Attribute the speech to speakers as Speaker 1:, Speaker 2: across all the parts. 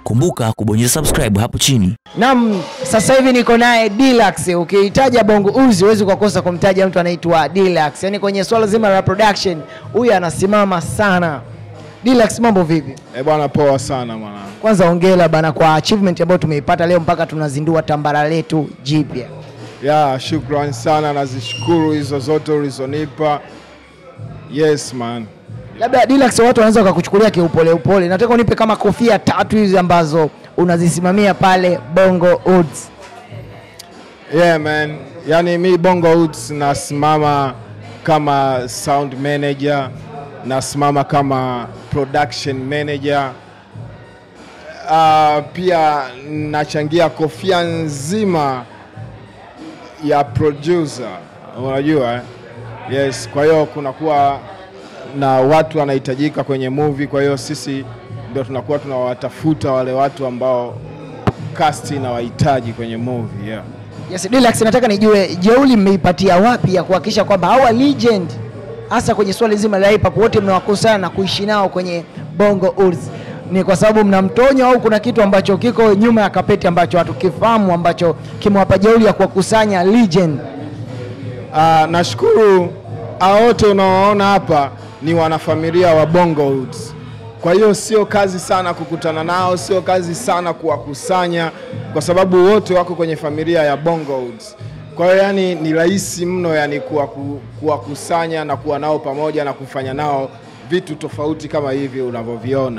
Speaker 1: Kumbuka kubonyeza subscribe hapo chini.
Speaker 2: Naam, sasa hivi niko naye Deluxe. Ukihitaja Bongo Uzi huwezi kukosa kumtaja mtu anaitwa Deluxe. Yaani kwenye swala zima la production huyu anasimama sana. Deluxe, mambo vipi?
Speaker 3: Eh bwana, poa sana mwana.
Speaker 2: Kwanza hongera bana kwa achievement ambayo tumeipata leo mpaka tunazindua tambara letu jipya.
Speaker 3: Ya, shukrani sana, nazishukuru hizo zote ulizonipa. Yes man.
Speaker 2: Labda Deluxe, watu wanaweza wakakuchukulia kiupole upole. Nataka unipe kama kofia tatu hizi ambazo unazisimamia pale Bongo Uds.
Speaker 3: Yeah man. Yaani mi Bongo Hoods nasimama kama sound manager, nasimama kama production manager. Uh, pia nachangia kofia nzima ya producer, unajua eh? Yes, kwa hiyo kunakuwa na watu wanahitajika kwenye movie, kwa hiyo sisi ndio tunakuwa tunawatafuta wale watu ambao cast inawahitaji kwenye movie yeah.
Speaker 2: Yes, Deluxe, nataka nijue jeuli mmeipatia wapi ya kuhakikisha kwamba hawa legend hasa kwenye swali zima la hip hop wote mnawakusanya na kuishi nao kwenye Bongo Uds. Ni kwa sababu mna mtonyo au kuna kitu ambacho kiko nyuma ya kapeti ambacho hatukifahamu ambacho kimewapa jeuli ya kuwakusanya legend?
Speaker 3: Uh, nashukuru hao wote unaoona hapa ni wanafamilia wa Bongo Hoods. Kwa hiyo sio kazi sana kukutana nao, sio kazi sana kuwakusanya, kwa sababu wote wako kwenye familia ya Bongo Hoods. Kwa hiyo yani ni rahisi mno yani kuwaku- kuwakusanya na kuwa nao pamoja na kufanya nao vitu tofauti kama hivi unavyoviona.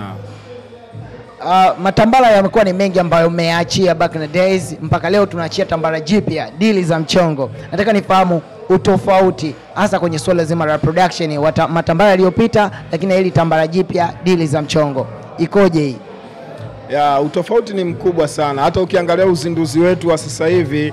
Speaker 2: Uh, matambara yamekuwa ni mengi ambayo mmeachia back in the days mpaka leo tunaachia tambara jipya dili za mchongo. Nataka nifahamu utofauti hasa kwenye suala zima la production wata, matambara yaliyopita, lakini hili tambara jipya dili za mchongo ikoje hii?
Speaker 3: Ya, utofauti ni mkubwa sana. Hata ukiangalia uzinduzi wetu wa sasa hivi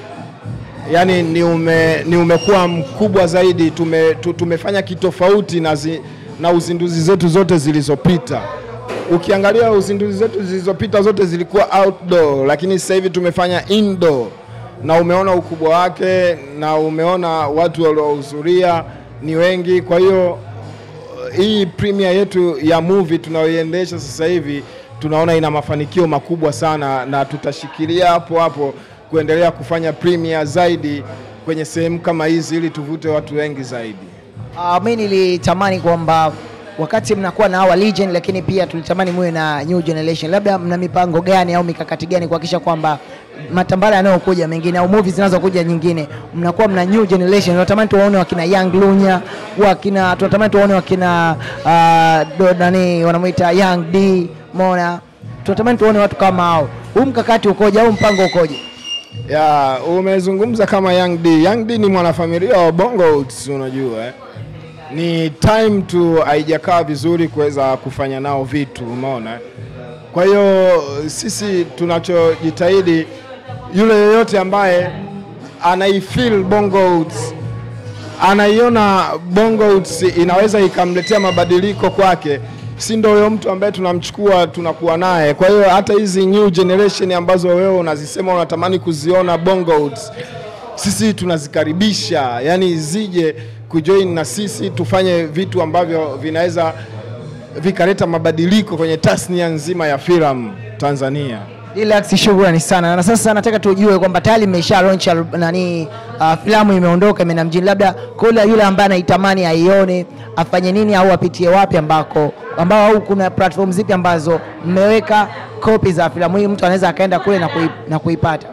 Speaker 3: yani ni, ume, ni umekuwa mkubwa zaidi. Tume, tu, tumefanya kitofauti na, zi, na uzinduzi zetu zote zilizopita. Ukiangalia uzinduzi zetu zilizopita zote zilikuwa outdoor, lakini sasa hivi tumefanya indoor na umeona ukubwa wake na umeona watu waliohudhuria ni wengi. Kwa hiyo hii premiere yetu ya movie tunayoiendesha sasa hivi tunaona ina mafanikio makubwa sana, na tutashikilia hapo hapo kuendelea kufanya premiere zaidi kwenye sehemu kama hizi ili tuvute watu wengi zaidi.
Speaker 2: Uh, mi nilitamani kwamba wakati mnakuwa na hawa legend, lakini pia tulitamani muwe na new generation. Labda mna mipango gani au mikakati gani kuhakikisha kwamba matambara yanayokuja mengine au movies zinazokuja nyingine mnakuwa mna new generation. Tunatamani tuwaone wakina Young Lunya, wakina tunatamani tuwaone wakina uh, do- nani wanamuita Young D, Mona. Tunatamani tuwaone watu kama hao. Huu mkakati ukoje au mpango ukoje?
Speaker 3: Ya, umezungumza kama Young D. Young D ni mwanafamilia wa Bongo Hoods, unajua eh? Ni time tu haijakaa vizuri kuweza kufanya nao vitu, umeona. eh? Kwa hiyo sisi tunachojitahidi, yule yoyote ambaye anaifeel Bongo Hoods anaiona Bongo Hoods inaweza ikamletea mabadiliko kwake, si ndio huyo mtu ambaye tunamchukua tunakuwa naye. Kwa hiyo hata hizi new generation ambazo wewe unazisema unatamani kuziona Bongo Hoods, sisi tunazikaribisha, yani zije kujoin na sisi tufanye vitu ambavyo vinaweza vikaleta mabadiliko kwenye tasnia nzima ya filamu Tanzania.
Speaker 2: Deluxe, shukrani sana. Na sasa nataka tujue kwamba tayari mmesha launch al- nani, uh, filamu imeondoka imeenda mjini, labda kule yule ambaye anaitamani aione afanye nini au apitie wapi ambako ambao au kuna platform zipi ambazo mmeweka kopi za filamu hii, mtu anaweza akaenda kule na, kui, na kuipata.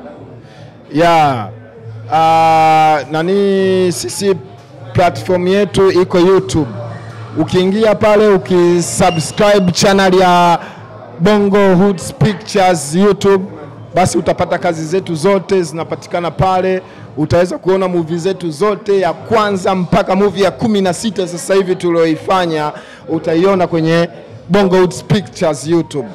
Speaker 3: ya uh, nani sisi platform yetu iko YouTube. Ukiingia pale ukisubscribe channel ya Bongo Hoods Pictures YouTube, basi utapata kazi zetu zote zinapatikana pale. Utaweza kuona movie zetu zote ya kwanza mpaka movie ya kumi na sita sasa hivi tulioifanya, utaiona kwenye Bongo Hoods Pictures YouTube.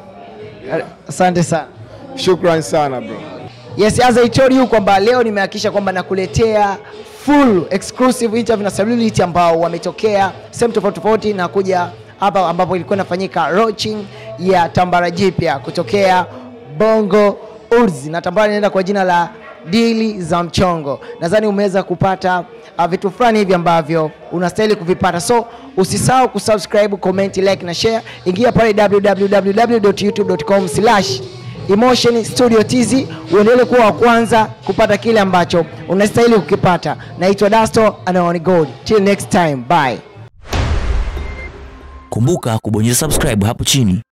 Speaker 2: Asante sana.
Speaker 3: Shukran sana bro.
Speaker 2: Yes, as I told you kwamba leo nimehakikisha kwamba nakuletea full exclusive interview na celebrity ambao wametokea sehemu tofauti tofauti na kuja hapa ambapo ilikuwa inafanyika launching ya tambara jipya kutokea Bongo Urzi, na tambara inaenda kwa jina la dili za mchongo. Nadhani umeweza kupata uh, vitu fulani hivi ambavyo unastahili kuvipata, so usisahau kusubscribe, comment, like na share. Ingia pale www.youtube.com slash Emotion Studio TZ uendelee kuwa wa kwanza kupata kile ambacho unastahili kukipata. Naitwa Dasto Anaoni Gold. Till next time, bye.
Speaker 1: Kumbuka kubonyeza subscribe hapo chini